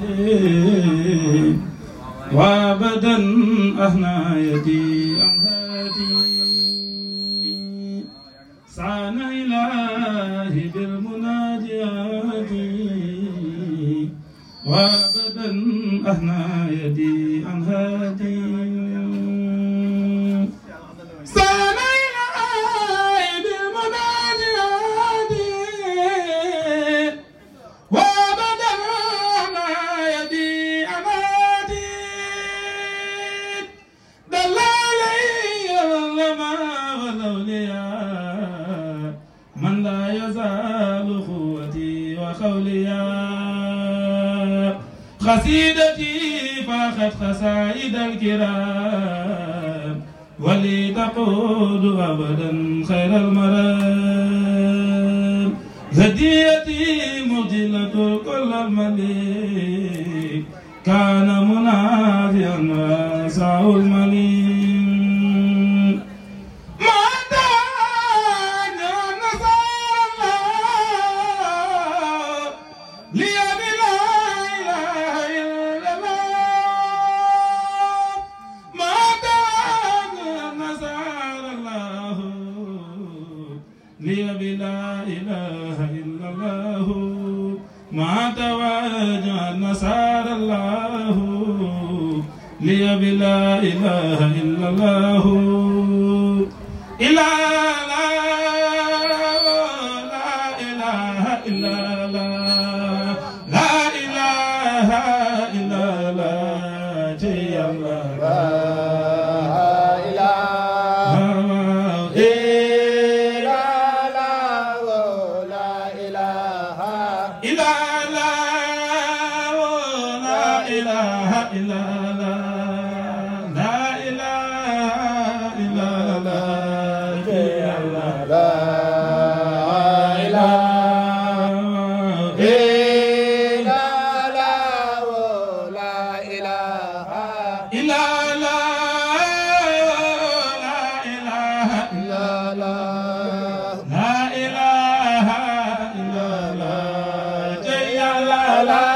وابدا أهنى يدي أم هادي سعان إلهي بالمناجات وابدا أهنى يدي أم هادي سعان إلهي بالمناجات وابدا أهنى يدي أم هادي دلالي العلماء والأولياء من لا يزال قوتي وقوليا قصيدتي فاخت قصائد الكرام ولي تقود أبدا خير المرام هديتي مجلة كل المليك كان منافيا واسع المليك ما دعاني نصر الله لي بلا إله إلا الله ما دعاني نصر الله لي بلا إله إلا الله ما تواجع نصار الله لي بلا إله إلا الله إلا لا لا إله إلا الله لا إله إلا الله جي الله إلا لا لا إله إلا الله لا إله إلا الله جي الله إلا لا لا إله إلا لا إله إلا الله جي الله لا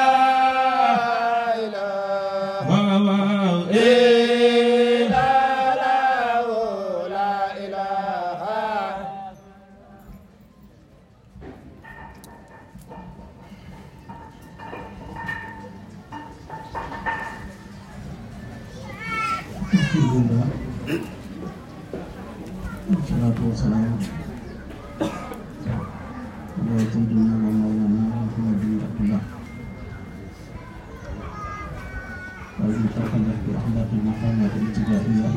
واو واو إيه Alhamdulillah Wassalatu wassalamu ala sayyidina wa maulana Muhammadin Abdullah والمتقدم برحمة محمد الابتدائية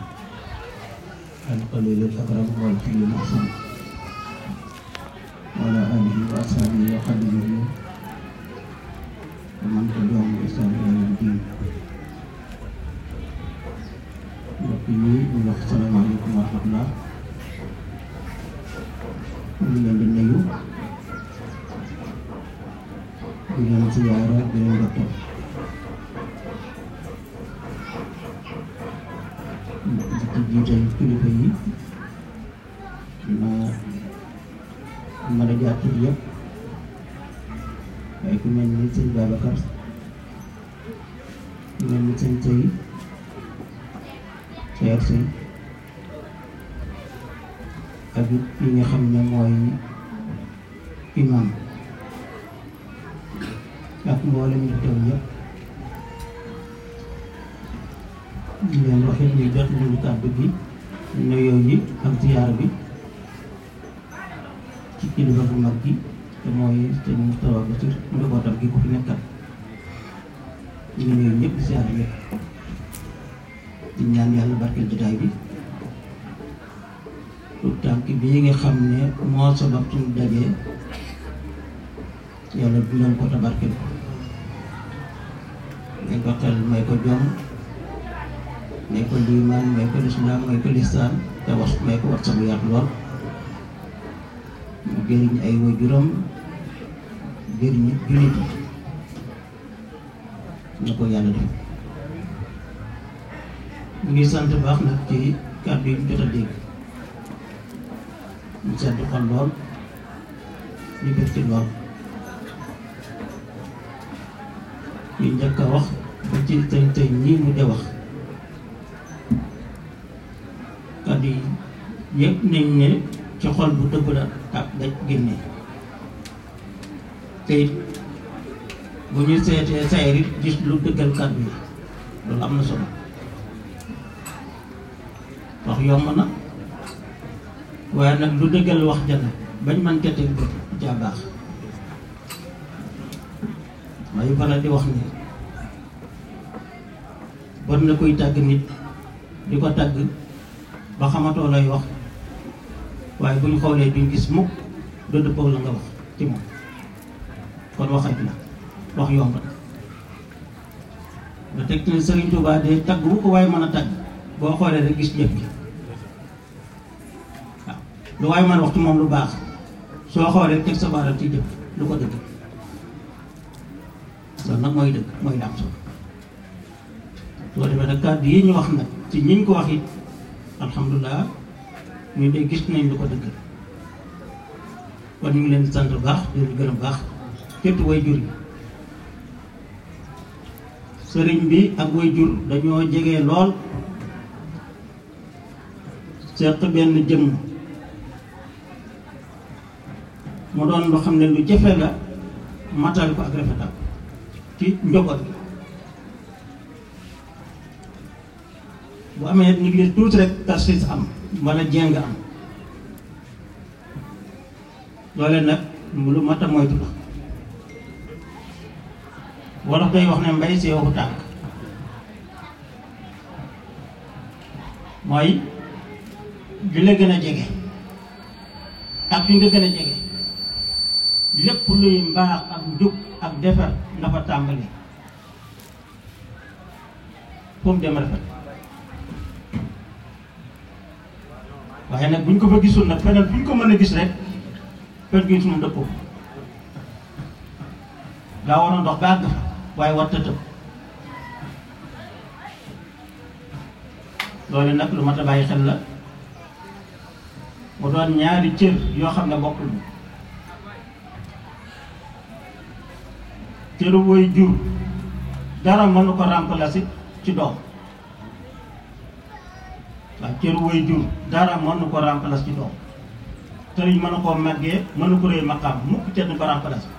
القليل الأكرم والكل الأحسن وعلى آله وأصحابه وخدمه ومن تبعهم بإحسان إلى يوم الدين mbokk yi ñu wax salaamaaleykum wa rahmatulah ñu ngi leen di nuyu di leen ziyaara di leen ndokkeel di ci jiital kilifa yi ma mën a jaar tur yëpp waaye ku mel ni sëñ Babacar ku mel ni sëñ Sey Seer Sey ak it ki nga xam ne mooy imam ak mboolem ñu teew ñëpp ñu leen waxit ñu jot ñu kàddu gi nuyoo yi ak ziyaar bi ci kilifa bu mag gi te mooy sëñ Moustapha Bassir njabootam gi ko fi nekkal ñu ngi nuyu ñëpp ziyaar ñëpp di ñaan yàlla barkeel jotaay bi tout tànk bii nga xam ne moo sabab suñu dajee yàlla dundal ko te barkeel ko may ko xel may ko jom may ko liimaan may ko lislaam may ko listaan te wax may ko wax sabu yaatu lool mu jëriñ ay waajuram jëriñ jullit na ko yàlla def ñu ngi sant baax nag ci kàddu yi ñu jot a dégg ñu sedd xol lool ñu bëgg ci lool ñu njëkk a wax ba ci tey tey ñii mu de wax kàddu yi yëpp nañ ne ci xol bu dëgg la tàpp daj génne te it bu ñu seetee sayar it gis lu dëggal kàddu yi loolu am na solo wax yomb na waaye nag lu dëggal wax jana bañ man ca teg bët jaa baax may faral di wax ni bon na koy tàgg nit di ko tàgg ba xamatoo lay wax waaye bu ñu xoolee duñ gis mukk doo dëppoo la nga wax ci moom kon waxat la wax yomb na ba teg ci Sëriñ Tuubaa de tagg bu ko waaye mën a tagg boo xoolee rek gis jëf gi waaw lu waaye mën a wax ci moom lu baax soo xoolee teg sa baaram ci jëf lu ko dëgg loolu nag mooy dëgg mooy daam solo soo defee nag kàddu yi ñu wax nag ci ñiñ ko wax it alhamdulilah ñu de gis nañ lu ko dëgg kon ñu ngi leen di sant bu baax di leen gërëm baax képp way jur yi sëriñ bi ak way jur dañoo jege lool seq benn jëmm mu doon lu xam ne lu jafe la matal ko ak rafetal ci njaboot bi bu amee ñu ngi tuuti rek tarsis am wala jeng am loole nag lu mat a moytu la wolof day wax ne mbay see waxu tànk mooy li la gën a jege ak fi nga gën a jege lépp luy mbaax ak njub ak defar nga fa tàmbali fu mu dem rafet waaye nag buñ ko fa gisul nag feneen buñ ko mën a gis rek fen gis moom dëppoo daa waroon dox ba àgg fa waaye war tëtëb loolu nag lu mat a bàyyi xel la mu doon ñaari cër yoo xam ne bokkul cëru woy jur dara mënu ko remplacer ci doom waaw cëru woy jur dara mënu ko remplacer ci doom sëriñ mënu koo màggee mënu ko réy maqaam mukk cër ni ko remplacer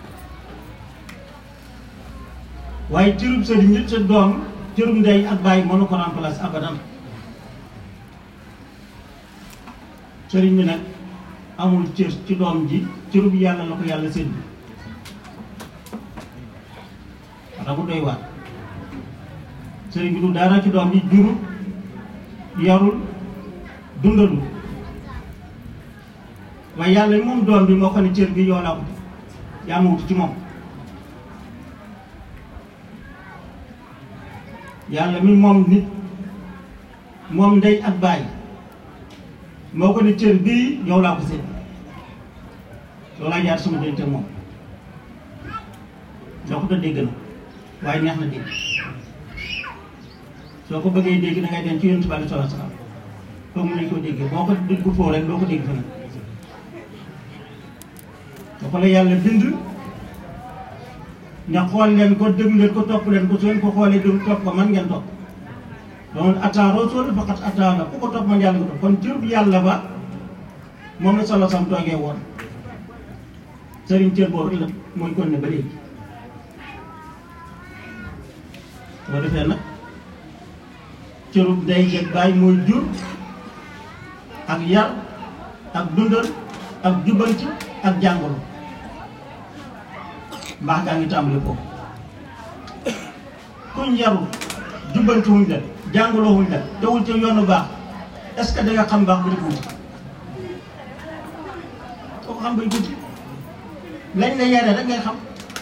waaye cërub sëriñ nit sa doom cërub ndey ak bàyyi mënu ko remplacer abadan sëriñ bi nag amul cër ci doom ji cërub yàlla la ko yàlla séddu wala mu doy waar sëriñ bi du dara ci doom ji jurul yarul dundalul waaye yàlla moom doom bi moo xam ne cër bi yoo laa wuti yaa ma wuti ci moom yàlla mi moom nit moom ndey ak bàyyi moo ko ne cër bii yow laa ko seet loolaa jaar sama diggante moom soo ko dégg na waaye neex na dégg soo ko bëggee dégg da ngay dem ci yonent bi aleyhi salaatu wa salaam foofu mu nañ koo déggee boo ko dégg foo rek doo ko dégg feneen dafa la yàlla bind nga xool leen ko déglu leen ko topp leen ko su ngeen ko xoolee déglu topp ko man ngeen topp donc ataa rasul faqat ataa la ku ko topp man yàlla nga topp kon cër bu yàlla ba moom la solo sam toogee woon sëriñ cër boobu la mooy kon ne ba léegi boo defee nag cërub day jeg bàyyi mooy jur ak yar ak dundal ak jubbanti ak jàngoro mbaax gaa ngi tàmbali foofu kuñ yarul jubbanti wuñ la jàngaloo wuñ la tewul ci yoonu baax est-ce que da nga xam baax ba di wuti soo ko xam bay wuti lañ la yaree rek ngay xam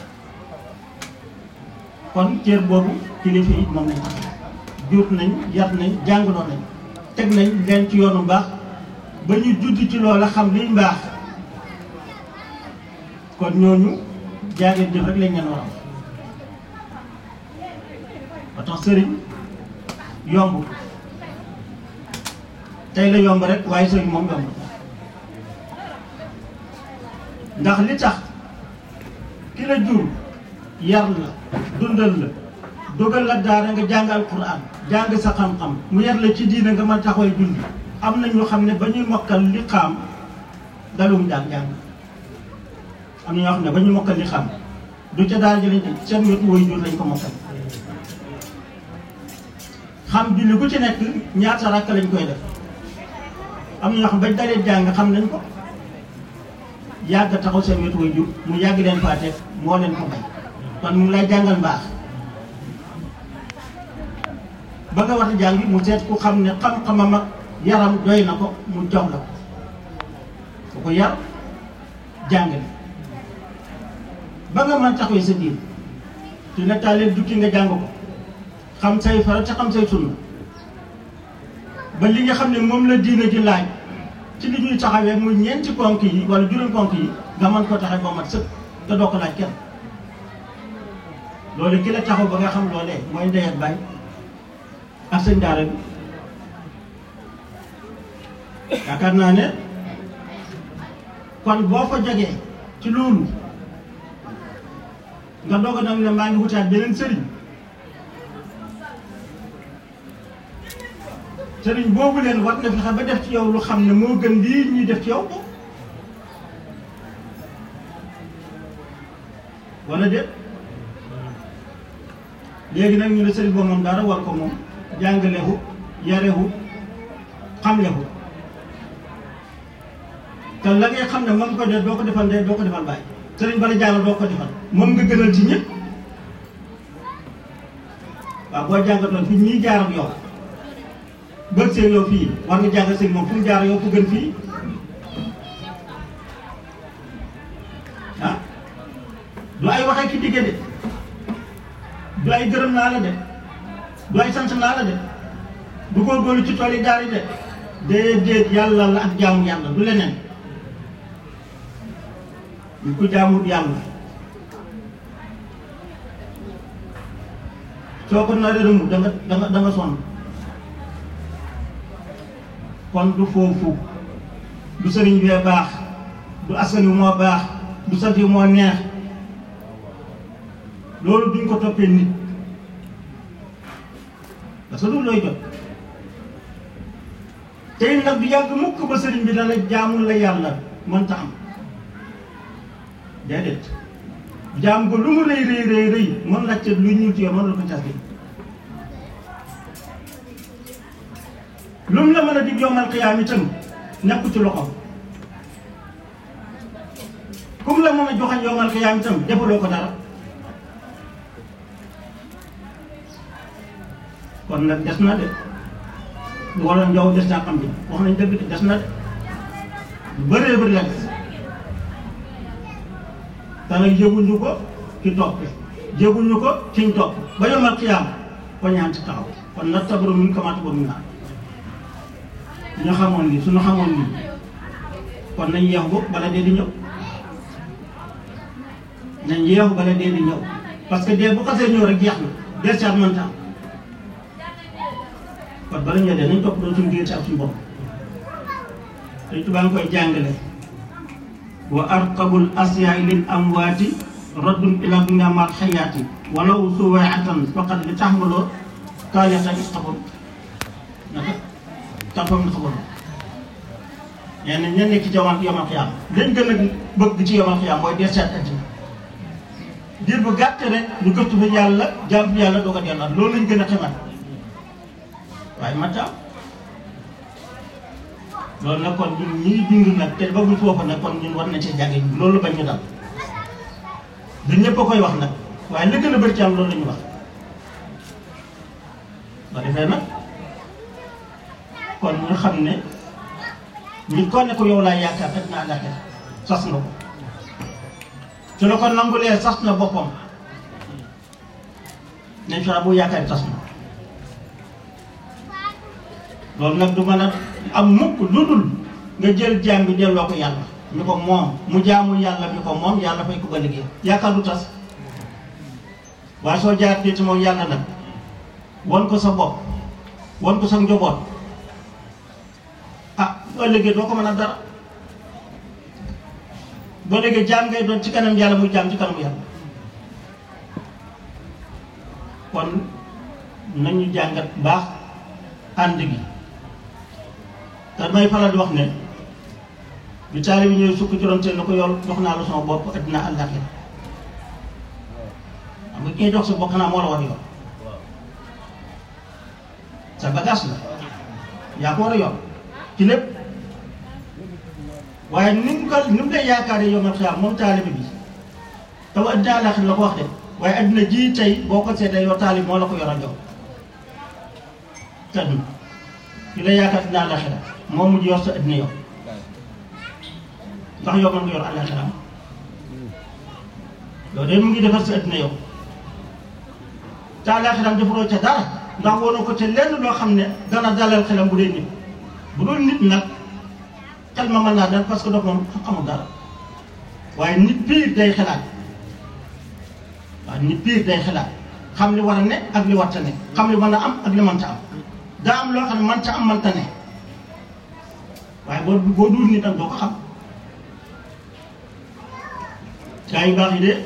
kon cër boobu kilifa yi moom lañ tax jur nañ yar nañ jàngaloo nañ teg nañ leen ci yoonu baax ba ñu judd ci loola xam liy mbaax kon ñooñu jaageen jëf rek lañ leen war a wax ba tax sëriñ yomb tey la yomb rek waaye sëriñ moom yomb ndax li tax ki la jur yar la dundal la dogal la daara nga jàng alquran jàng sa xam-xam mu yar la ci diina nga mën taxawal julli am na ñu xam ne ba ñuy mokkal li xaam dalum jàng jàng am na ñoo xam ne ba ñuy mokkal li xam du ca daara jëlañ seen wetu woy jur lañ ko mokkal xam julli ku ci nekk ñaata rakk lañ koy def am na ñoo xam bañ dalee jàng xam nañ ko yàgg taxaw seen wetu way jur mu yàgg leen faa teg moo leen ko may kon mu ngi lay jàngal mbaax ba nga war a jàng mu seet ku xam ne xam-xamam ak yaram doy na ko mu jox la ko ku ko yar jàngale ba nga mën taxawee sa diin te na taaleen jukki nga jàng ko xam say farat te xam say sunna ba li nga xam ne moom la diina ji laaj ci li ñuy taxawee muy ñeenti ponk yi wala juróom ponk yi nga mën koo taxawee ba mat sëkk te doo ko laaj kenn loolu ki la taxaw ba nga xam loolee mooy ndey ak baay ak sëñ daara bi yaakaar naa ne kon boo fa jógee ci loolu nga doog a nag ne maa ngi wutaat beneen sëriñ sëriñ boobu leen war na fexe ba def ci yow lu xam ne moo gën lii ñuy def ci yow wala déet léegi nag ñu ne sëriñ boobu moom dara war ko moom jàngalehu yarehu xamlehu te la ngay xam ne moom ko def doo ko defal ndey doo ko defal bàyyi sëriñ bala jàngal doo ko defal moom nga gënal ci ñëpp waaw boo jàngatoon fi ñii jaar ak yow bëgg seen yow fii war nga jàng seen moom fu mu jaar yow fu gën fii ah du ay waxee ki digge de du ay gërëm naa la de du ay sant naa la de du góorgóorlu ci tool yi daal yi de déedéet yàlla la ak jaamu yàlla du leneen ñu ko jaamut yàlla soo ko naree rëmu da nga da nga da nga sonn kon du foofu du sëriñ bee baax du askan wi moo baax du sant yi moo neex loolu duñ ko toppee nit parce que loolu looy jot tey nag du yàgg mukk ba sëriñ bi dana jaamul la yàlla mënta am déedéet jaam ko lu mu rëy rëy rëy rëy mën la ca lu ñuul ci yow mën la ko cas bi lu mu la mën a dig yomal xiyaam itam nekku ci loxoom ku mu la mën a joxañ yomal xiyaam itam defaloo ko dara kon nag des na de lu waroon njaw des naa xam bi wax nañ dëgg de des na de lu bëree bëri la des te nag yëguñu ko ci topp yëguñu ko ciñ topp ba yomal xiyaam ko ñaan ci taxaw kon nag tabaru min kamaata ba mun naa ñu xamoon lii suñu xamoon lii kon nañ yeexu bala dee di ñëw nañ yeexu bala dee di ñëw parce que dee bu xasee ñëw rek jeex na dee saat mënta am kon bala ñoo dee nañ topp doon suñu diggante ak suñu bopp dañ tubaa ngi koy jàngale wa arqabul asyaai lil amwaati raddun ila dunya mal xayaati walaw suwaatan faqat li taxmaloo kaayatan xabam naka taxawam na xabaru nee na ña nekk ci yomal yomal xiyaam lañ gën a bëgg ci yomal xiyaam mooy dee seet àddina diir bu gàtt rek ñu gëstu fa yàlla jàmm fi yàlla doo ko delluwaat loolu lañ gën a xemal waaye matta loolu nag kon ñun ñii dund nag te ba bu foofu nag kon ñun war nañ ci jànge loolu bañ ñu dal du ñëpp a koy wax nag waaye li gën a bëri ci am loolu la ñu wax ba defee nag kon ñu xam ne ñu ko ne ko yow laa yaakaar rek naa laajte sas nga ko su la ko nangulee sas na boppam nañ fexe bu yaakaar sas na loolu nag du mën a am mukk lu dul nga jël jaam bi delloo ko yàlla ñu ko moom mu jaamu yàlla mi ko moom yàlla fay ko ba liggéey yaakaar du tas waaye soo jaar ci moom yàlla nag won ko sa bopp won ko sa njaboot ah boo liggéey doo ko mën a dara boo liggéey jaam ngay doon ci kanam yàlla muy jaam ci kanam yàlla kon nañu jàngat baax ànd gi te may faral di wax ne bi taali bi ñëw sukk juróom na ko yool jox naa la sama bopp addina àllaaxira xam nga kii jox sa bopp xanaa moo la war yoon sa bagage la yaa ko war a yor ci lépp waaye ni mu ko ni mu lay yaakaaree yow ma xiyaam moom taalibe bi taw addina àllaaxira la ko wax de waaye addina ji tey boo ko seetee yow taalib moo la ko yor a jox te du ki la yaakaar addina àllaaxira moom mujj yor sa addina yow ndax yow mën nga yor àllaaxira yow de mu ngi defar sa addina yow te àllaaxira defaroo ca dara ndax woonoo ko te lenn loo xam ne dana dalal xelam bu dee nit bu dul nit nag xel ma mën naa dal parce que dox moom amul dara waaye nit piir day xelaat waaw nit piir day xelaat xam li war a ne ak li warta ne xam li mën a am ak li mënta am daa am loo xam ne mënta am mënta ne waaye boo boo dul nit am doo ko xam gaa yu baax yi de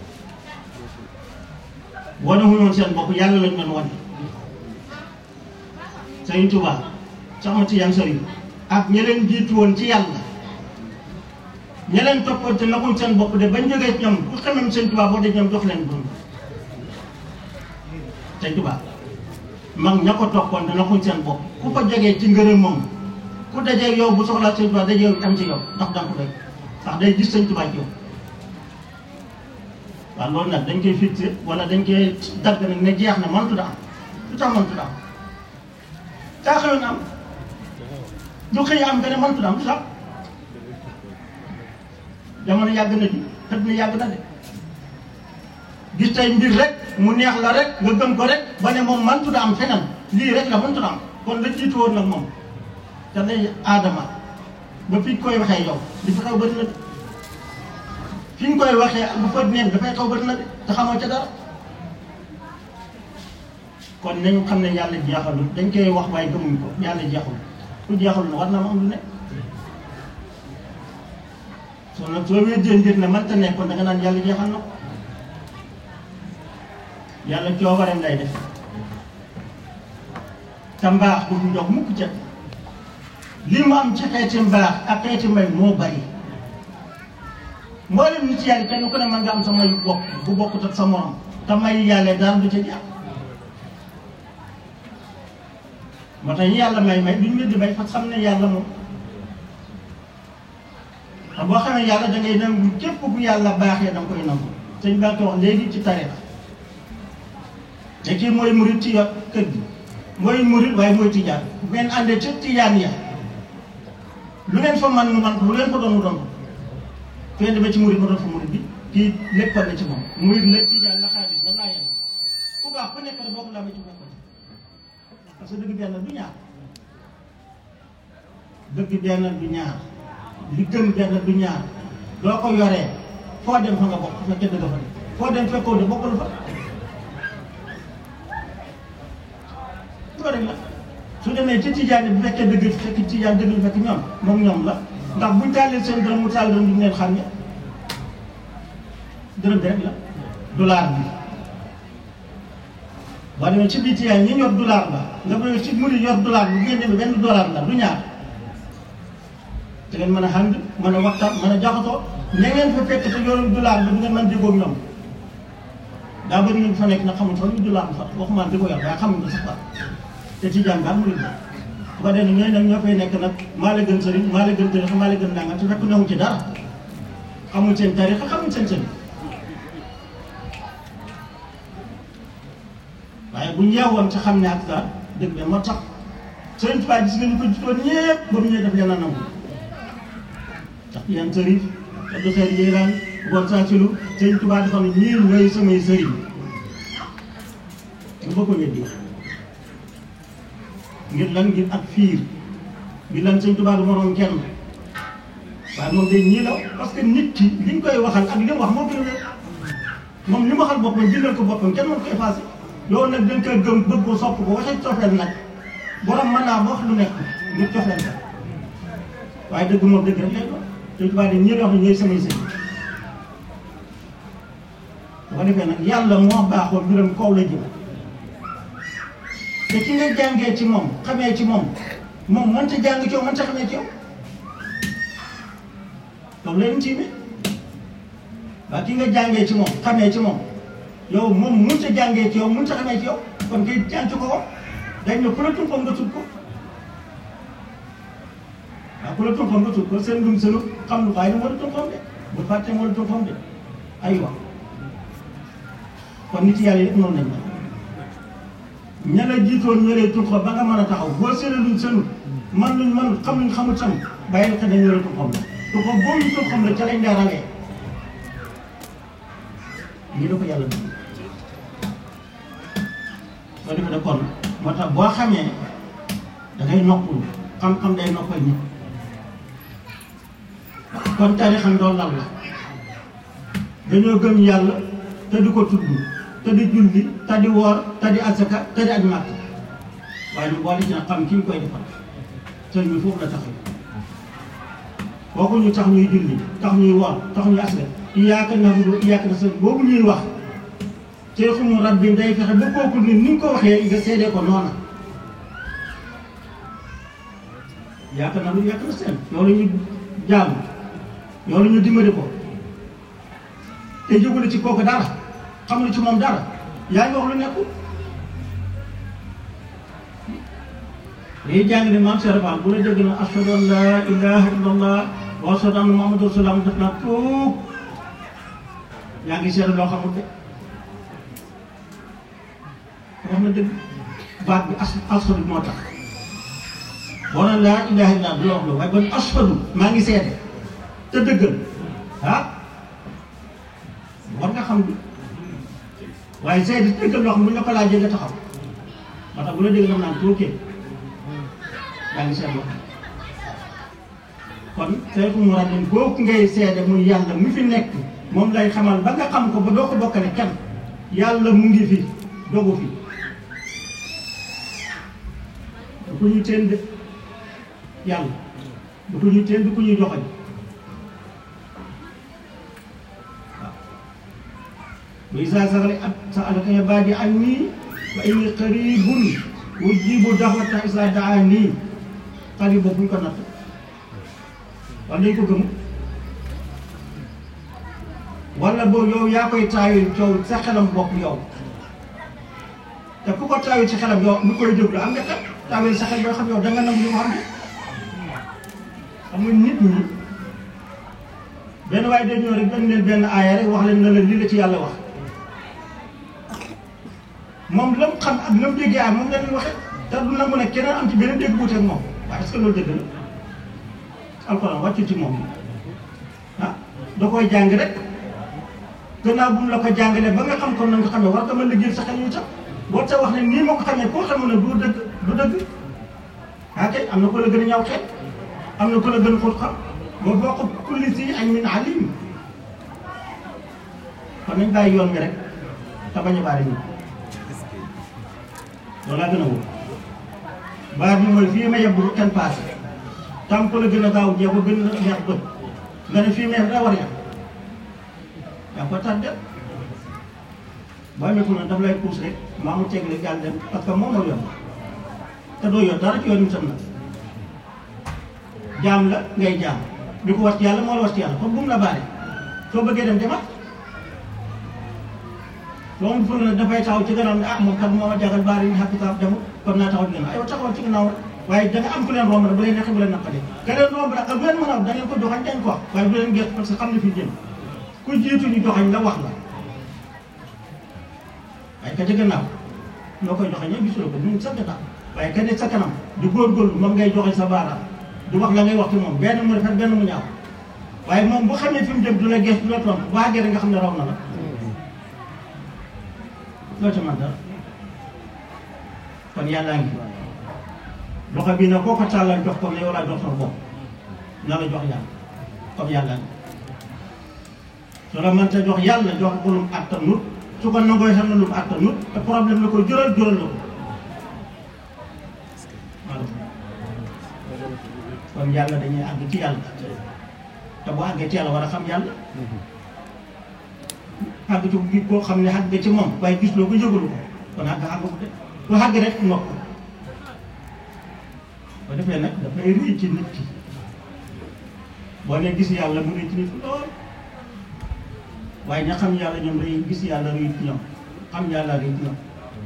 wane wu ñoon seen bopp yàlla lañ doon wane Sëriñ Tuubaa sax ma ci yan sëriñ ak ña leen jiitu woon ci yàlla ña leen toppoon te naxuñ seen bopp de bañ jógee ñoom ku xamam Sëriñ Tuubaa boo dee ñoom jox leen dund Sëriñ Tuubaa mag ña ko toppoon te naxuñ seen bopp ku ko jógee ci ngërëm moom ku dajee yow bu soxlaa Sëriñ Tuubaa dajee yow am ci yow ndax danga ko doy ndax day gis Sëriñ Tuubaa ci yow waaw loolu nag dañ koy fixé wala dañ koy dagg nag ne jeex na mëntu da am lu tax mëntu da am daa xëyoon am lu xëy am nga ne mëntu da am lu tax jamono yàgg na di xët na yàgg na de gis tey mbir rek mu neex la rek nga gëm ko rek ba ne moom mëntu da am feneen lii rek la mëntu da am kon la jiitu woon nag moom te day aadama ba fi koy waxee yow li fi xew bëri na de fi ñu koy waxee ak bu fa neen dafay xaw bëri na de te xamoo ca dara kon nañu xam ne yàlla jeexalul dañ koy wax waaye gëmuñ ko yàlla jeexul ku jeexalul na war na ma am lu ne soo nag soo weddee mbir ne mënta nekkoon da nga naan yàlla jeexal na ko yàlla coobareem lay def te mbaax du mu jox mukk ca li mu am ci xeeti mbaax ak xeeti mbay moo bari mboolem nit yàlla kenn ku ne mën nga am sa may bopp bu bokkut ak sa morom te may yàlla daal du ca jàpp moo tax ñu yàlla may may duñ wéddi may parce que xam ne yàlla moom te boo xamee yàlla da ngay nangu képp bu yàlla baaxee da nga koy nangu sëñ baa ko wax léegi ci tarixa te kii mooy murit ci yor kër gi mooy murit waaye mooy tijaan bu ngeen àndee ca tijaan ya lu ngeen fa man mu man lu leen fa doon mu doon fee demee ci murid ma doon fa murid bi kii léppal na ci moom murid la tijaan la xaalis la laa yem ku baax ku nekk rek boo ko laamee ci bokk parce que dëgg benn du ñaar dëgg benn du ñaar li gën benn du ñaar doo ko yoree foo dem fa nga bokk fekkee dëgg fa de foo dem fekkoo de bokkul fa loolu rek la su demee ci tijaan yi bu fekkee dëgg fekk tijaan dëgg fekk ñoom moom ñoom la ndax buñ taalee seen dërëm mu taal dërëm duñ leen xam ne dërëm bi rek la dollar bi boo demee ci biir tijaan ñi yor dollar ba nga bëgg ci muri yor dollar bi bu ngeen demee benn dollar la du ñaar te ngeen mën a ànd mën a waxtaan mën a jaxasoo ña ngeen fa fekk te yorul dollar bi du ngeen mën déggoo ak ñoom daa bëri ñu fa nekk nag xamul sax lu dollar bi fa waxuma di ko yor waaye xamuñ ko sax fa te tijaan ba murid ba bu ko defee ñooñu nag ñoo fay nekk nag maa la gën sëriñ maa la gën tarixa maa la gën nangam te fekk newu ci dara xamuñ seen tarixa xamuñ seen sëriñ waaye bu ñu yeewoon ci xam ne ak daal dëgg de moo tax sëriñ Tuubaa gis nga ñu ko jutoon ñëpp ba mu ñëwee def leen a nangu sax yan sëriñ Abdou Xeer Jeylaan bon saa silu sëriñ Tuubaa dafa ne ñii ñooy samay sëriñ nga bëgg ko weddi ngir lan ngir ak fiir ngir lan sëñ Tuubaa du moroom kenn waaye moom day ñii la parce que nit ki liñ koy waxal ak li mu wax moo gën a wér moom li mu waxal boppam bindal ko boppam kenn mën ko effacé yow nag dañ koy gëm bëgg ko sopp ko waxee cofeel nag borom mën naa ba wax lu nekk ngir cofeel ka waaye dëgg moom dëgg rek lay doon sëñ Tuubaa de ñii la wax ne ñooy samay sëñ bu ko defee nag yàlla moo baaxoo mbiram kaw la jëm te ki nga jàngee ci moom xamee ci moom moom mënta jàng ci yow mënta xamee ci yow loolu leen ci mi waaye ki nga jàngee ci moom xamee ci moom yow moom mënta jàngee ci yow mënta xamee ci yow kon kay jàng ko ko dañ ne ku la tumpam nga tut ko waaw ku la tumpam nga tut ko seen dum senu xam lu waaye moo la tumpam de bu fàtte moo la tumpam de aywa kon nit yàlla yëpp noonu lañ la ña la jiitoon ña lay tumpam ba nga mën a taxaw boo seetlu luñ senu man luñ man xam luñ xamul sam bàyyi la xel dañ la tumpam la tumpam boobu ñu tumpam la ca lañ daa rawee lii la ko yàlla def soo defee ne kon moo tax boo xamee da ngay noppalu xam-xam day noppal nit kon tarixam doon lan la dañoo gëm yàlla te di ko tudd te di julli te di woor te di asaka te di aj màkk waaye ñu boole ci nag xam ki ñu koy defal sëñ bi foofu la taxaw kooku ñu tax ñuy julli tax ñuy woor tax ñuy asaka iyaaka na'budu iyaaka nasta'iin boobu ñuy wax Seexul Rabbi day fexe ba kooku ni ni nga ko waxee nga seedee ko noona iyaaka na'budu iyaaka nasta'iin yow la ñu jaamu yow la ñu dimbali ko te jógule ci kooku dara xamul ci moom dara yaa ngi wax lu nekkul dañuy jàng ne maam Cheikh Fall bu la dégg na ashhadu an laa ilaaha illallah wa ashhadu anna Muhammadan rasulullah def naa tuub yaa ngi seetlu loo xamul de wax na dëgg baat bi as ashhadu moo tax boo naan laa ilaaha illallah du la wax loolu waaye ban ashhadu maa ngi seede te dëggal ah war nga xam bi waaye seede dëggal loo xam bu ñu la ko laajee nga taxaw moo tax bu la dégg dam naan tuukee yaa ngi seetlu kon Seexul Muradim boobu ngay seede muy yàlla mu fi nekk moom lay xamal ba nga xam ko ba doo ko bokkale kenn yàlla mu ngi fi dogu fi du ko ñuy teen de yàlla du ko ñuy teen du ko ñuy joxoñ waaw wa izaa sa'alaka ibaadii annii fa innii qariibun ujiibu da'wata izaa da'aanii xarit boobu ñu ko natt wala dañ ko gëm wala boobu yow yaa koy taayul coow sa xelam bopp yow te ku ko taayul ci xelam yow mu koy déglu am nga xel taayul sa xel boo xam yow da nga nangu li mu xam ne xam nga nit ñi benn waaye day ñëw rek dañ leen benn aaya rek wax leen ne la lii la ci yàlla wax moom la mu xam ak la mu déggee aay moom la ñuy waxee te du nangu ne keneen am ci beneen dégg buuteeg moom waaye est-ce que loolu dëgg la alxuraan wàccul ci moom ah da koy jàng rek gannaaw bu mu la ko jàngalee ba nga xam ko na nga xamee war nga mën liggéey sa xel yu sax boo ta wax ne nii ma ko xamee koo xamul ne du dëgg du dëgg ah kay am na ko la gën a ñaw xel am na ko la gën a xóot xam moo bokk kulli si añ min alim kon nañ bàyyi yoon bi rek te bañ a baari ñu loolu laa gën a wóor baar bi mooy fii ma yebbu kenn paase tam ko la gën a gaaw jee ko gën a neex bët nga ne fii ma yeb daa war a yem yaa ko tardé boo amee na daf lay puus rek maa mu teg la jàll dem parce que moom moo yoon te doo yor dara ci yoon wi tam nag jaam la ngay jaam di ko wat yàlla moo la wat yàlla kon bu mu la baare soo bëggee dem demat soo mu fële nag dafay taxaw ci gannaaw ne ah moom kat moo ma jagal baare yi xàq taaf demut kon naa taxaw ci gannaaw aywa taxawal ci gannaaw waaye da nga am ku leen romb rek bu leen neexee bu leen naqaree ka leen romb nag ak bu leen mën a da ngeen ko joxañ dañ ko wax waaye bu leen gëstu parce que xam ne fi jëm ku jiitu ñu joxañ la wax la waaye ka ca gannaaw loo koy joxañ ñoom gisuloo ko mu sa gannaaw waaye ka ne sa kanam di góorgóorlu moom ngay joxañ sa baaraam du wax la ngay wax ci moom benn mu rafet benn mu ñaaw waaye moom bu xamee fi mu jëm du la gëstu du la tontu bu àggee rek nga xam ne raw na la loo ca man dara kon yàllaa ngi loxo bii nag koo ko tàllal jox ko ne yow laa jox sama bopp na la jox yàlla comme yàlla ngi su la mënta jox yàlla jox ko lu mu attanut su ko nangooy xam ne lu mu attanut te problème la ko jural jural la ko voilà kon yàlla dañuy àgg ci yàlla te bu àggee ci yàlla war a xam yàlla àgg ci gi koo xam ne àgg ci moom waaye gis loo ko yëgalu ko kon àgg àgg ko de lu àgg rek nokk ba defee nag dafay rëy ci nit ki boo ne gis yàlla mu rëy ci nit lool waaye ña xam yàlla ñoom day gis yàlla rëy ci ñoom xam yàlla rëy ci ñoom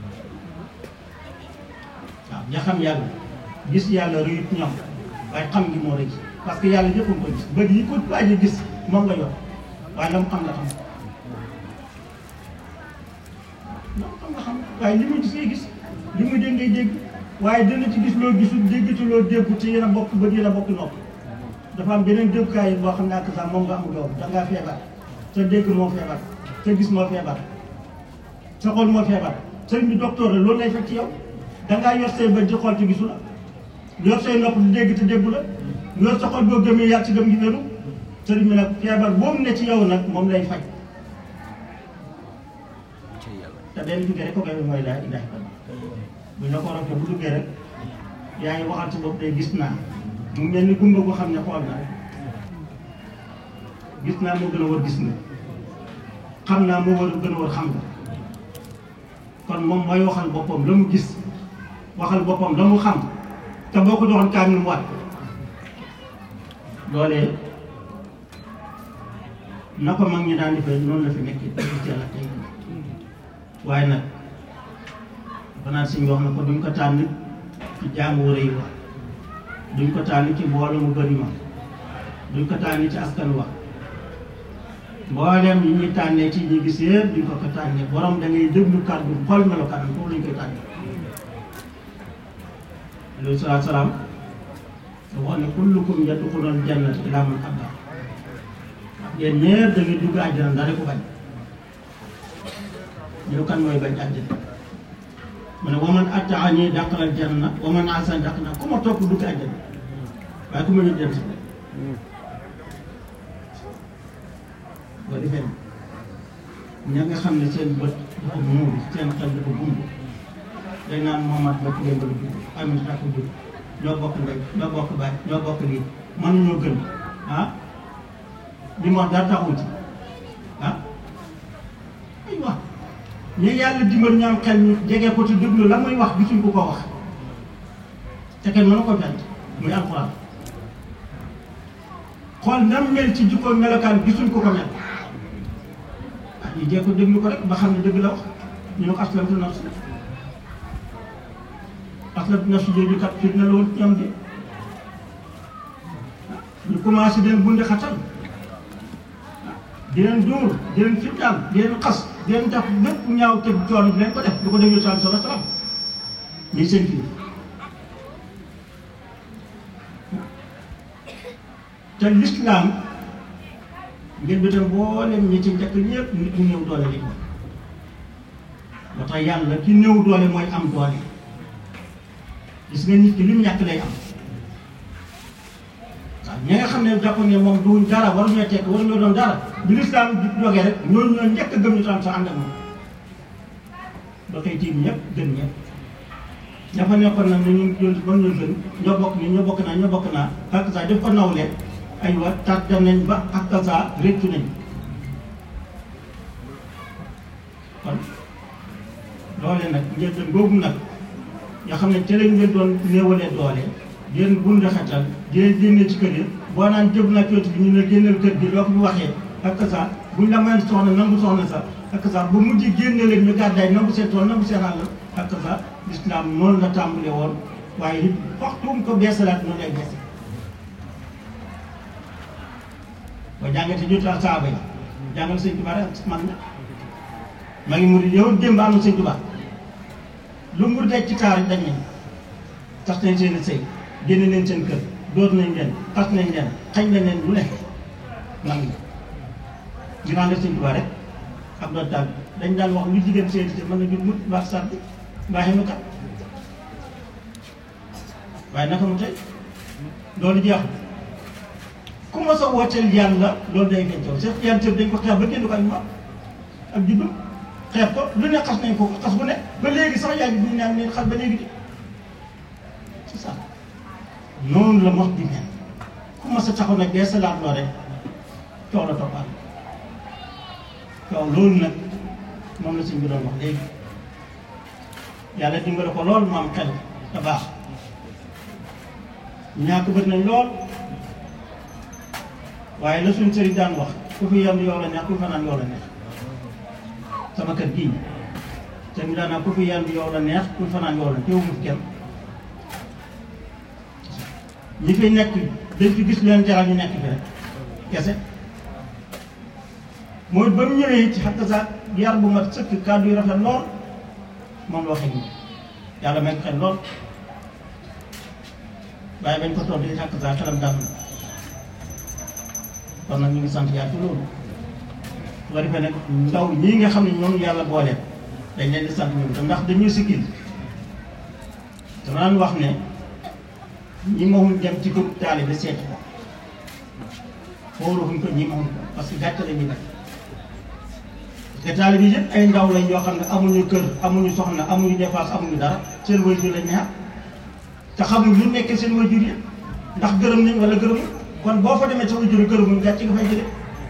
waaw ña xam yàlla gis yàlla rëy ci ñoom waaye xam gi moo rëy parce que yàlla ñëpp a ko gis bët yi ko waaj a gis moom nga yor waaye la mu xam la xam la mu xam nga xam waaye li mu gis ngay gis li mu dégg ngay dégg waaye dina ci gis loo gisul dégg ci loo déggu te yéen a bokk bët yéen a bokk nopp dafa am beneen déggukaay yi boo xam ne ak sax moom nga amul yow da ngaa feebar sa dégg moo feebar sa gis moo feebar sa xol moo feebar sëriñ bi docteur la loolu lay fekk ci yow da ngaa yor say bët di xool te gisu la yor say nopp di dégg te déggu la yor sa xol boo gëmee yàgg ci gëm gi wéru sëriñ bi nag feebar boobu ne ci yow nag moom lay faj te benn duggee rek ko koy mooy laa ilaha illallah bu ñu la ko rokkee bu duggee rek yaa ngi waxal sa bopp day gis naa mu mel ni gumba gu xam ne xool na rek gis naa moo gën a war gis nga xam naa moo war a gën a war xam nga kon moom mooy waxal boppam la mu gis waxal boppam la mu xam te boo ko joxoon kaamil mu waat loolee na ko mag ñi daan defee noonu la fi nekk ci yàlla tey waaye nag banaan si wax na ko duñ ko tànn ci jaamu wër yi wax duñ ko tànn ci mbooloo mu bëri ma duñ ko tànn ci askan wax mboolem yi ñuy tànnee ci ñi gis yëpp duñ ko ko tànnee borom da ngay déglu kàddu xool melokaan foofu lañ koy tànnee. alayhi salaatu salaam da wax ne kullukum yadxulul jannata illaa man abaa yéen ñëpp da ngay dugg àjjana ndax ko bañ ñu ne kan mooy bañ àjjana mu ne waman attaani dàqalal janna waman asan dàq na ku ma topp dugg àjjana waaye ku ma ñu dem si boo defee ña nga xam ne seen bët dafa muur seen xel dafa gumb day naan Mohamed ba ci démb la jur Aminata ko jur ñoo bokk ndey ñoo bokk baay ñoo bokk lii mën ñoo gën ah li mu wax dara taxul ci ah ay wax ñu yàlla dimbal ñu am xel ñu jege ko te déglu la muy wax gisuñ ko ko wax te kenn mënu ko fent muy alxuraan xool nam mel ci jikko melokaan gisuñ ko ko mel ah ñu jee ko déglu ko rek ba xam ne dëgg la wax ñu ne ko aslamtu nafsi aslamtu nafsi jooju kat fit na loolu ñoom de ñu commencé den bundi xatal di leen dóor di leen fitnaal di leen xas di leen def lépp ñaaw te coono bi leen ko def du ko def yu sal sala salam ñii seen kii te lislaam ngir bi tam mboolem ñi ci njëkk ñëpp nit ñu néew doole li ko moo tax yàlla ki néew doole mooy am doole gis nga nit ki li mu ñàkk lay am waaw ñi nga xam ne jàpp ne moom duñ dara waruñoo tekk waruñoo doon dara bi lislaam jógee rek ñooñu ñoo njëkk a gëm ñu tam sa ànd ak moom ba tey tiim ñëpp gën ñëpp ña fa nekkoon nag ne ñun ñun mën ñu gën ñoo bokk ni ñoo bokk naa ñoo bokk naa ak saa def ko nawle aywa tàggat nañ ba ak saa réccu nañ kon loole nag njëlbeen boobu nag nga xam ne te lañ leen doon néewalee doole di leen bund xetal di leen génne ci kër yi boo naan jëb na cooti bi ñu ne génneel kër gi loo ko ñu waxee ak saa buñ la mayoon soxna nangu soxna sax ak saa bu mujj génne leen ñu gàddaay nangu seen tool nangu seen àll ak saa lislaam noonu la tàmbale woon waaye it waxtu mu ko beesalaat noonu lay bees boo jàngatee ñu tax saaba yi jàngal sëñ Tuubaa rek man na maa ngi murid yow démb am na sëñ Tuubaa lu mu daj ci taar dañ nañ tax nañ seen sëy génne leen seen kër door nañ leen xas nañ leen xañ nañ leen lu nekk man na ñu naan def sëñ Tuubaa rek ak doon daal dañ daan wax lu jigéen seen si mën na jur mut mbaax sàdd mbaaxee nu kat waaye naka mu tey loolu jeexul ku ma sa wooteel yàlla loolu day feeñ taw seet yàlla tëb dañ ko xeex ba kenn du ko ak moom ak juddu xeex ko lu ne xas nañ ko xas bu ne ba léegi sax yaa ngi ñu naan ne xas ba léegi di c'est ça noonu la mos di mel ku ma sa taxaw nag dee salaat loo rek coow la toppaat coow loolu nag moom la suñ bi doon wax léegi yàlla dimbale ko loolu mu am xel te baax ñàkk bët nañ lool waaye la suñ sëriñ daan wax ku fi yendu yow la neex ku fanaan yow la neex sama kër gii te ñu daan ku fi yendu yow la neex ku fanaan yow la teewu mu fi kenn ñi fi nekk dañ fi gis leen jaral ñu nekk fi rek kese mooy ba mu ñëwee ci xakk saak yar bu mat sëkk kàddu yu rafet lool moom la waxee nii yàlla may ko xel lool waaye bañ ko toog di xakk saak xelam dal na kon nag ñu ngi sant yàlla ci loolu su ko defee nag ndaw ñii nga xam ne ñoom yàlla booleel dañ leen di sant ñoom te ndax dañuy siggil dama daan wax ne ñi moom dem ci groupe taalibe seeti ko xoolufuñ ko ñi moom ko parce que gàcce la ñuy def parce que taalibe yëpp ay ndaw lañ yoo xam ne amuñu kër amuñu soxna amuñu dépense amuñu dara seen waajur lañ ñaar te xamuñ lu nekkee seen waajur yi ndax gërëm nañ wala gërëmu kon boo fa demee sa waajur gërëmuñ gàcce nga fay jëlee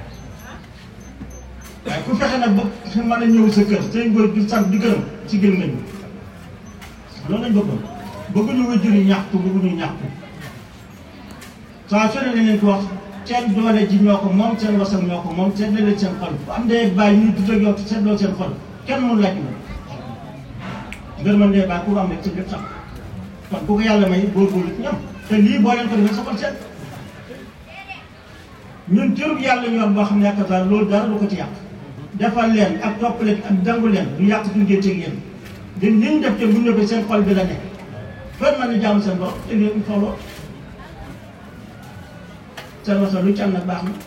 waaye ku fexe nag ba mën a ñëw sa kër seen waajur sant di gërëm ci gën nañu loolu lañ bëggoon bëgguñu waajur yi ñaxtu bëgguñu ñaxtu saa su ne leen ko wax seen doole ji ñoo ko moom seen wasam ñoo ko moom seet leen seen xol bu am dee bàyyi ñu dut ak yow te seetloo seen xol kenn mënu laaj la ngërëm ndee bàyyi ku am rek sa jot sax kon ku ko yàlla may góorgóorlu ci ñoom te lii boo leen ko defee sa xol seet ñun cërub yàlla ñu am boo xam ne yaakaar naa loolu dara du ko ci yàq defal leen ak topp leen ak dangu leen du yàq suñu génteeg yéen di li ñu def te bu ñu defee seen xol bi la nekk fën mën na jaamu seen bopp te lii ñu xooloo seen wasa lu ci am nag baax na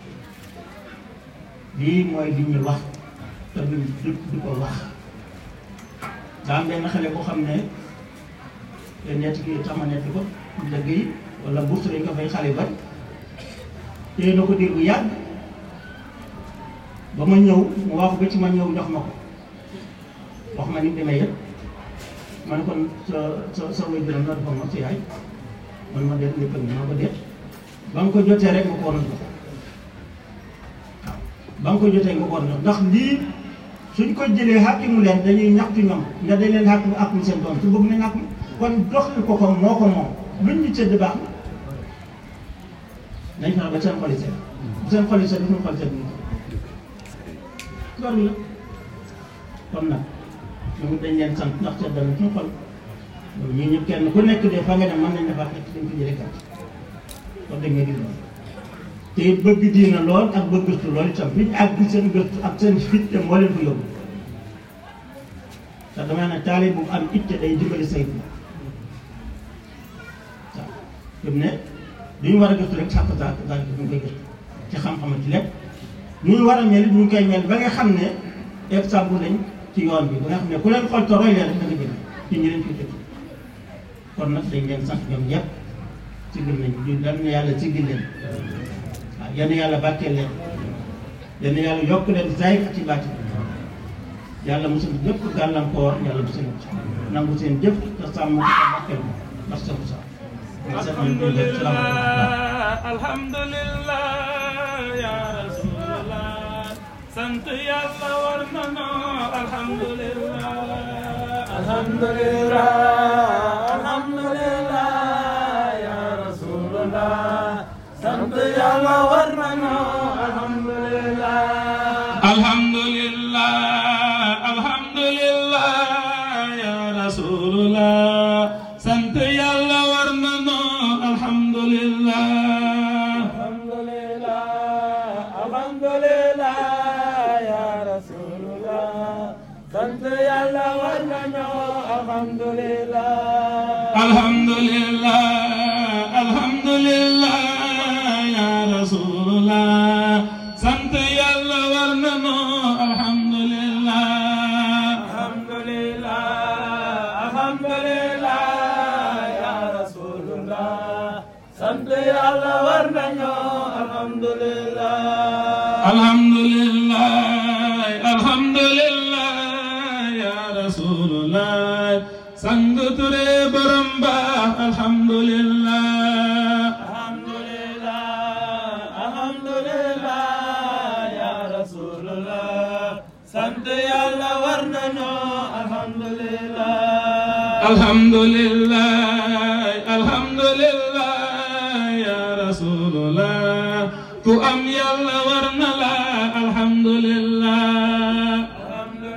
lii mooy li ñuy wax te duñ du du ko wax daa am benn xale boo xam ne te nett ki tax ma nett ko dëgg yi wala bourse lañ ko fay xale bari téye na ko diir bu yàgg ba ma ñëw mu wax ba ci ma ñëw jox ma ko wax ma ni mu demee yëpp ma ne kon sa sa sa way juróom la dafa ma si yaay man ma dee lépp ma ko déet ba nga ko jotee rek nga ko war a jox waaw ba nga ko jotee nga ko war a jox ndax lii suñ ko jëlee xàkkimu leen dañuy ñaxtu ñoom nga dañ leen xàkkimu àkkum seen doom su bëgg nañ àkkum kon doxal ko ko moo ko moom luñ ñu tëdd baax na nañ fexe ba seen xol yi seet bu seen xol yi seet suñu xol seet ñu loolu la kon nag ñoom dañ leen sant ndax seet dana suñu xol loolu ñii ñëpp kenn ku nekk de fa nga ne mën nañ defar nekk dañ ko jëlee kat wax dëgg nga gis loolu te it bëgg diina lool ak bëgg gëstu lool itam fi ñu àgg seen gëstu ak seen fit te moo leen ko yóbbu te dama ne taalib bu am itte day dimbali saytu waaw fi mu ne li ñu war a gëstu rek sàkk saa saa ñu koy gëstu ci xam-xam ci lépp ñu ñu war a mel ñu ngi koy mel ba nga xam ne exemple lañ ci yoon bi ba nga xam ne ku leen xool te roy leen rek da nga jël ci ñi leen ciy def kon nag dañ leen sant ñoom ñëpp. sigil nañ ñu dal na yàlla sigil leen waaw yenn yàlla bàkkee leen yenn yàlla yokk leen zahir ak ci bàtti yàlla mosul ñëpp gàllankoor yàlla bu seen nangu seen jëf te sàmm ko te bàkkeel ko ndax sa sa alhamdulillah ya rasulallah sant yàlla war na noo alhamdulillah alhamdulillah alhamdulillah sant yàlla war nañu alhamdulillah alhamdulillah alhamdulillah ya rasulullah sant yàlla war nañu alhamdulillah alhamdulillah alhamdulillah ya rasulullah sant yàlla war nañu alhamdulillah alhamdulillah alhamdulillah ya rasulullah sant yàlla war nañu alhamdulillah alhamdulillah alhamdulillah ya rasulullah sant yàlla war nañu alhamdulillah alhamdulillah alhamdulillah ya rasulullah sang ture borom baax alhamdulillah alhamdulillah alhamdulillah ya rasulullah sant yàlla war nañu alhamdulillah alhamdulillah alhamdulillah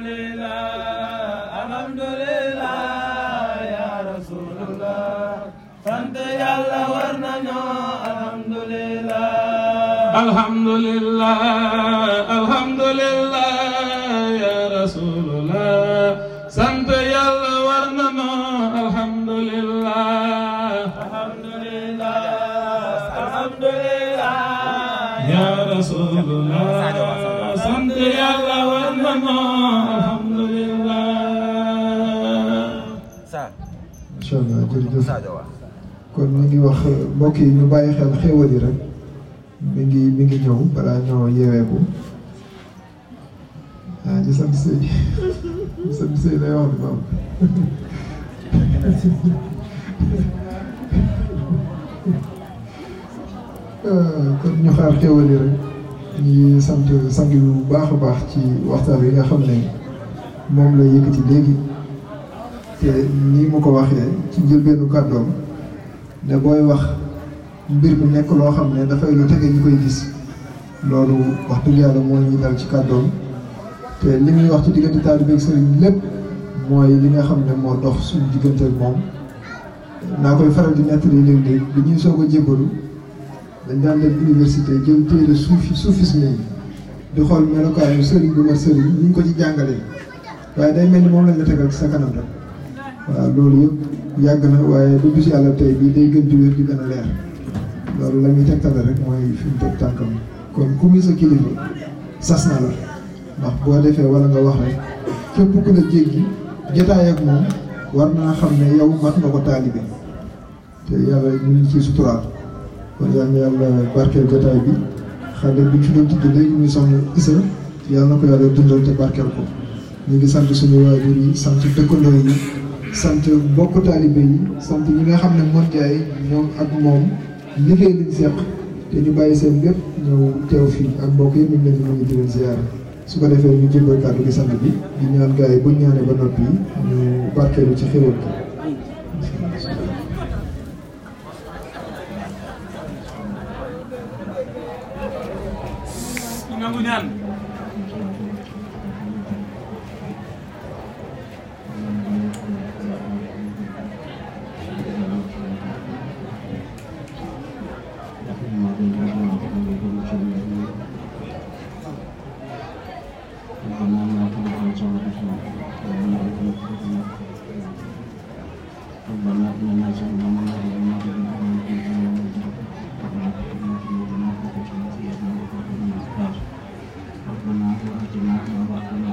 alhamdulillah alhamdulillah ya rasulullah sant yàlla war nañu alhamdulillah alhamdulillah alhamdulillah ya rasulullah sant yàlla war nañu alhamdulillah alhamdulillah alhamdulillah ya rasulullah sant yàlla war nañu alhamdulillah incha allah jërëjëf kon ñu ngi wax mbokk yi ñu bàyyi xel xéwal yi rek mi ngi mi ngi ñëw balaa ñoo yeeweeku ah ñu sant sëy ñu sant sëy lay wax ni maam kon ñu xaar xéwal yi rek ñu ngi sant sang bi bu baax a baax ci waxtaan wi nga xam ne moom la yëkkati léegi te nii mu ko waxee ci njëlbeenu kàddoom ne booy wax mbir mi nekk loo xam ne dafay lu tege ñu koy gis loolu wax dëgg yàlla moo ñuy dal ci kàddoom te li muy wax ci diggante taalibe ak sëriñ lépp mooy li nga xam ne moo dox suñu diggante ak moom naa koy faral di nettali léeg-léeg bi ñuy soog a jébbalu dañ daan dem université jël téere suufi soufisme yi di xool melokaanu sëriñ bu ma sëriñ ñu ngi ko ci jàngalee waaye day mel ni moom lañ la tegal ci sa kanam rek waaw loolu yëpp yàgg na waaye bu bis yàlla tey bii day gën di wér di gën a leer loolu la muy tegtale rek mooy fi mu teg tànkam kon ku muy sa kilifa sas na la ndax boo defee wala nga wax rek képp ku la jéggi jotaay ak moom war naa xam ne yow mat nga ko taalibe te yàlla ñu ngi ciy suturaal kon yal na yàlla barkeel jotaay bi xale bi ñu fi doon tudd léegi muy soxna Isa yàlla na ko yàlla dundal te barkeel ko ñu ngi sant suñu waajur yi sant dëkkandoo yi sant mbokk taalibe yi sant ñi nga xam ne mën jaay ñoom ak moom liggéey lañ seq te ñu bàyyi seen lépp ñëw teew fii ak mbokk yi ñu ngi leen di nuyu di leen ziyaara su ko defee ñu jëmbal kàddu gi sant bi di ñaan gars yi buñ ñaanee ba noppi ñu barkeelu ci xéwal ko nangu ñaan ربنا وآتنا ما وعدتنا